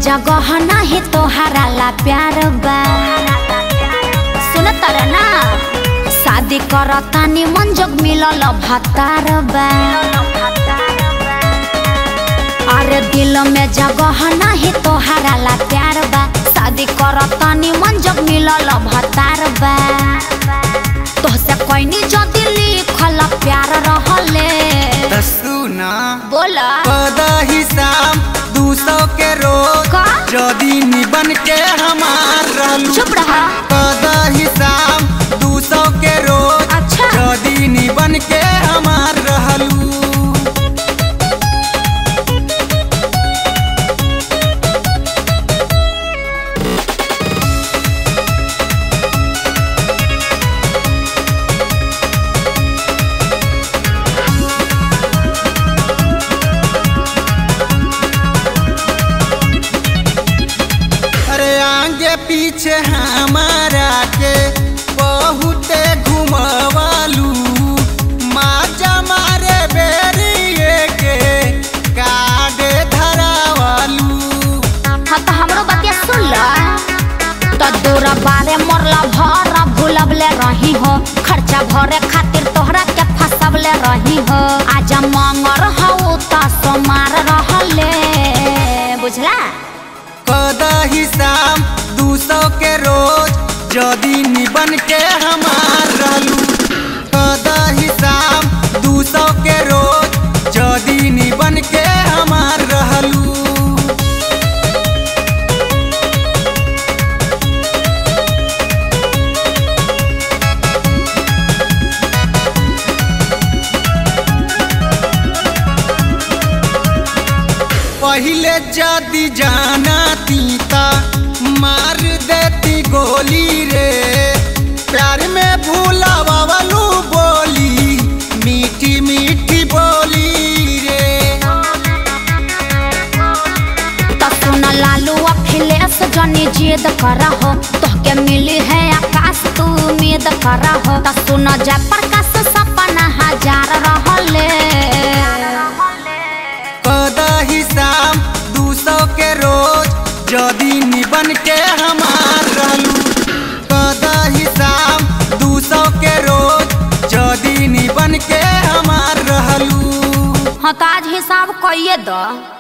जगह नहीं तोहरा ला प्यार बा सुन तर ना शादी करतानी मन जोग मिलल भतार बा अरे दिल में जगह नहीं तोहरा ला प्यार बा शादी करतानी मन जोग मिलल भतार बा तोहसे कोई जदी लिखल प्यार रहले त सुना बोला पदा हिसाब दू सौ के रोज का? जदी निबन के हमार रहलू चुप रहा पदा हिसाब दू सौ के रोज अच्छा। जदी निबन के हमार रहलू अरे आगे पीछे हमारा के बहुते घुमवालू माजा मारे बेरिए के काडे धरावालू हाँ तो हमरो बतिया सुन ल तो दूर बारे मोरला भर भूलबले रही हो खर्चा भरे खातिर तोहरा के फसबले रही हो आज मंगर हो तो सोमार रहले बुझला पदा हिसाब दू सौ के रोज जदी निबन के हमार रहलू पदा हिसाब दू सौ के रोज जदी निबन के हमार रहलू पहिले जदी जाना तीता मार देती गोली रे प्यार में भूला बाबलू बोली मीठी मीठी बोली रे तो सुन लालू अखिलेश जनी जिद करा हो तोहके मिली है आकाश तू उम्मीद करा हो तो सुन जय प्रकाश सपना हजार रहले कदा हिसाब दू सौ के रोज जदी निबन के हमार रहलू कदा हिसाब दू सौ के रोज जदी निबन के हमार रहलू हाँ तो आज हिसाब कइए दो